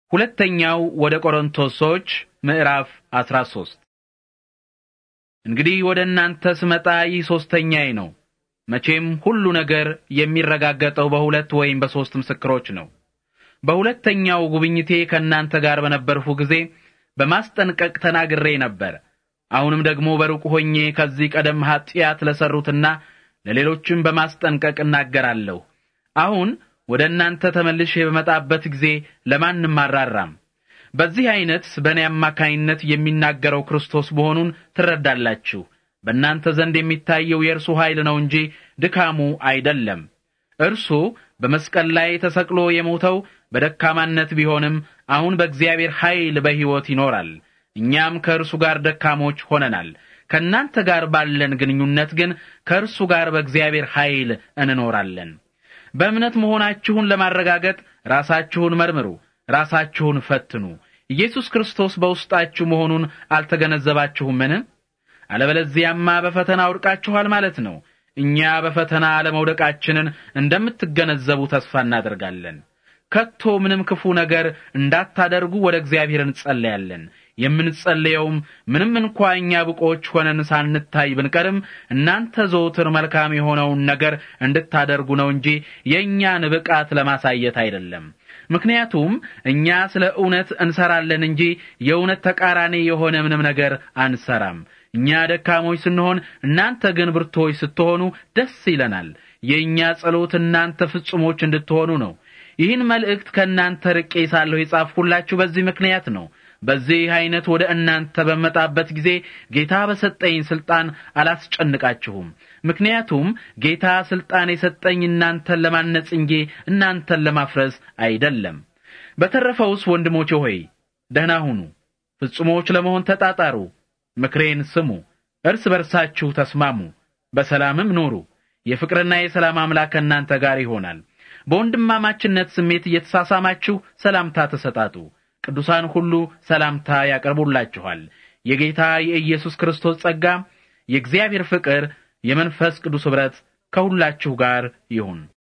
ሁለተኛው ወደ ቆሮንቶስ ሰዎች ምዕራፍ 13 እንግዲህ ወደ እናንተ ስመጣ ይህ ሶስተኛዬ ነው። መቼም ሁሉ ነገር የሚረጋገጠው በሁለት ወይም በሶስት ምስክሮች ነው። በሁለተኛው ጉብኝቴ ከእናንተ ጋር በነበርሁ ጊዜ በማስጠንቀቅ ተናግሬ ነበር። አሁንም ደግሞ በሩቅ ሆኜ ከዚህ ቀደም ኀጢአት ለሰሩትና ለሌሎችም በማስጠንቀቅ እናገራለሁ። አሁን ወደ እናንተ ተመልሼ በመጣበት ጊዜ ለማንም አራራም። በዚህ አይነት በእኔ አማካይነት የሚናገረው ክርስቶስ መሆኑን ትረዳላችሁ። በእናንተ ዘንድ የሚታየው የእርሱ ኃይል ነው እንጂ ድካሙ አይደለም። እርሱ በመስቀል ላይ ተሰቅሎ የሞተው በደካማነት ቢሆንም አሁን በእግዚአብሔር ኃይል በሕይወት ይኖራል። እኛም ከእርሱ ጋር ደካሞች ሆነናል። ከእናንተ ጋር ባለን ግንኙነት ግን ከእርሱ ጋር በእግዚአብሔር ኃይል እንኖራለን። በእምነት መሆናችሁን ለማረጋገጥ ራሳችሁን መርምሩ፣ ራሳችሁን ፈትኑ። ኢየሱስ ክርስቶስ በውስጣችሁ መሆኑን አልተገነዘባችሁምን? አለበለዚያማ በፈተና ወድቃችኋል ማለት ነው። እኛ በፈተና አለመውደቃችንን እንደምትገነዘቡ ተስፋ እናደርጋለን። ከቶ ምንም ክፉ ነገር እንዳታደርጉ ወደ እግዚአብሔር እንጸለያለን። የምንጸልየውም ምንም እንኳ እኛ ብቆች ሆነን ሳንታይ ብንቀርም እናንተ ዘውትር መልካም የሆነውን ነገር እንድታደርጉ ነው እንጂ የእኛን ብቃት ለማሳየት አይደለም። ምክንያቱም እኛ ስለ እውነት እንሰራለን እንጂ የእውነት ተቃራኒ የሆነ ምንም ነገር አንሰራም። እኛ ደካሞች ስንሆን፣ እናንተ ግን ብርቶች ስትሆኑ ደስ ይለናል። የእኛ ጸሎት እናንተ ፍጹሞች እንድትሆኑ ነው። ይህን መልእክት ከእናንተ ርቄ ሳለሁ የጻፍሁላችሁ በዚህ ምክንያት ነው። በዚህ አይነት ወደ እናንተ በመጣበት ጊዜ ጌታ በሰጠኝ ስልጣን አላስጨንቃችሁም። ምክንያቱም ጌታ ስልጣን የሰጠኝ እናንተን ለማነጽ እንጂ እናንተን ለማፍረስ አይደለም። በተረፈውስ ወንድሞቼ ሆይ ደህና ሁኑ፣ ፍጹሞች ለመሆን ተጣጣሩ፣ ምክሬን ስሙ፣ እርስ በርሳችሁ ተስማሙ፣ በሰላምም ኑሩ። የፍቅርና የሰላም አምላክ ከእናንተ ጋር ይሆናል። በወንድማማችነት ስሜት እየተሳሳማችሁ ሰላምታ ተሰጣጡ። ቅዱሳን ሁሉ ሰላምታ ያቀርቡላችኋል። የጌታ የኢየሱስ ክርስቶስ ጸጋ፣ የእግዚአብሔር ፍቅር፣ የመንፈስ ቅዱስ ኅብረት ከሁላችሁ ጋር ይሁን።